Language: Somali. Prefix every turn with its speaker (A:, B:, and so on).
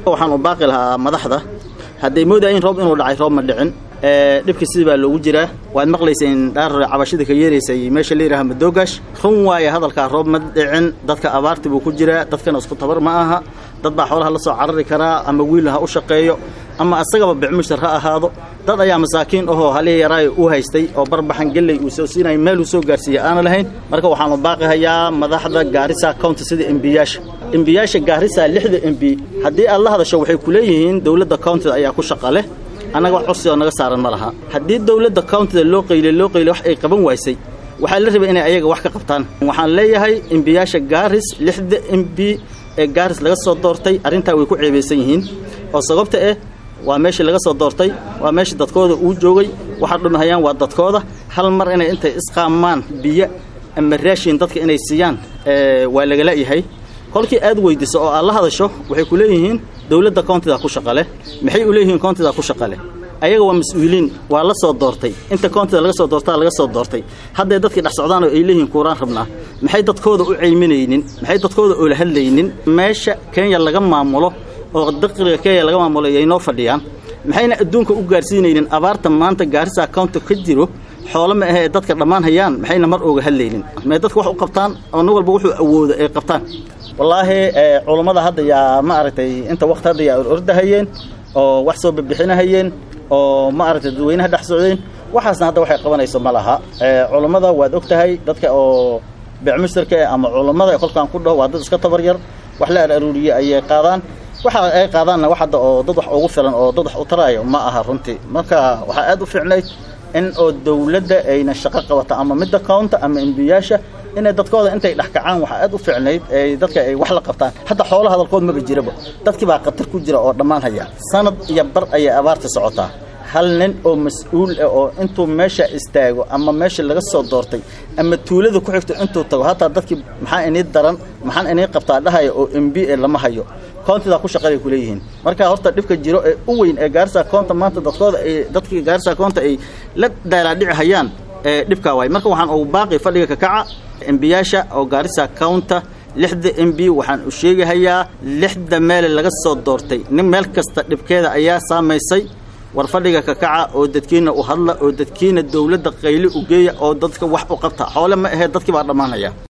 A: waxaan u baaqi lahaa madaxda hadday moodayin roob inuu dhacay roob ma dhicin dhibka sidii baa loogu jiraa waad maqlayseen dhaar cabashida ka yeeraysay meesha la yidhaha madoogash run waaye hadalkaa roob ma dhicin dadka abaarti buu ku jiraa dadkana isku tabar ma aha dad baa xoolaha la soo carari karaa ama wiil ha u shaqeeyo ama asagaba bicmushtar ha ahaado dad ayaa masaakiin ahoo halihii yaraayo u haystay oo barbaxan gelley uu soo siinaya meel uu soo gaarsiiya aana lahayn marka waxaanu baaqi hayaa madaxda gaarisa county sida embiyaasha embiyaasha gaarisa lixda embi haddii aad la hadasho waxay ku leeyihiin dowladda countyda ayaa ku shaqa leh annaga wax cursi oo naga saaran ma laha haddii dowladda countyda loo qaylay loo qaylay wax ay qaban waysay waxaa la rabay inay ayaga wax ka qabtaan waxaan leeyahay embiyaasha gaaris lixda embi ee gaaris laga soo doortay arrintaa way ku ceebaysan yihiin oo sababta eh waa meeshii laga soo doortay waa meeshii dadkooda uu joogay waxaa dhumahayaan waa dadkooda hal mar inay intay isqaamaan biyo ama raashin dadka inay siiyaan waa lagala yahay kolkii aad weydiiso oo aad la hadasho waxay ku leeyihiin dowladda countyda ku shaqa leh maxay u leeyihiin countyda ku shaqa leh ayaga waa mas-uuliin waa la soo doortay inta countyda laga soo doortaa laga soo doortay hadday dadkii dhex socdaan oo ay leeyihiin kuuraan rabnaa maxay dadkooda u ceyminaynin maxay dadkooda oola hadlaynin meesha kenya laga maamulo oo daqriga kenya laga maamulo ayay noo fadhiyaan maxayna adduunka u gaarsiinaynin abaarta maanta gaarisa county ka jiro xoolo ma ahee dadka dhammaan hayaan maxayna mar ooga hadlaynin may dadka wax u qabtaan oo nin walba wuxuu awoodo ay qabtaan wallaahi culummada hadda yaa ma aragtay inta waqti hadda yaa ordahayeen oo wax soo bibixinahayeen oo ma aragtay dadweynaha dhex socdeen waxaasna hadda waxay qabanayso ma laha culummada waad og tahay dadka oo becmushtarka ama culummada kolkaan ku dhaho waa dad iska tabar yar wax la aruuriye ayay qaadaan waxa ay qaadaanna wax hadda oo dad wax ugu filan oo dad wax u taraayo ma aha runtii marka waxaa aad u fiicnayd in oo dowladda ayna shaqo qabato ama midda counta ama embiyaasha inay dadkooda intay dhex kacaan waxaa aad u fiicnayd ay dadka ay wax la qabtaan hadda xoolo hadalkood maba jiraba dadkii baa khatar ku jira oo dhammaan haya sanad iyo bar ayay abaarta socotaa hal nin oo mas-uul ah oo intuu meesha istaago ama meesha laga soo doortay ama tuulada ku xigto intuu tago hataa dadkii maxaa inii daran maxaan inii qabtaa dhahaya oo m b e lama hayo countidaa ku shaqaday ku leeyihiin marka horta dhibka jiro ee u weyn ee gaarisa counta maanta dadkooda ay dadkii gaarisa counta ay la daalaadhici hayaan ee dhibkaa waay marka waxaan ugu baaqi fadhiga kakaca embiyaasha oo gaarisa counta lixda m b waxaan u sheegahayaa lixda meele laga soo doortay nin meel kasta dhibkeeda ayaa saamaysay war fadhiga kakaca oo dadkiina u hadla oo dadkiina dowladda qayli u geeya oo dadka wax u qabta xoole ma ahee dadkii baa dhammaanaya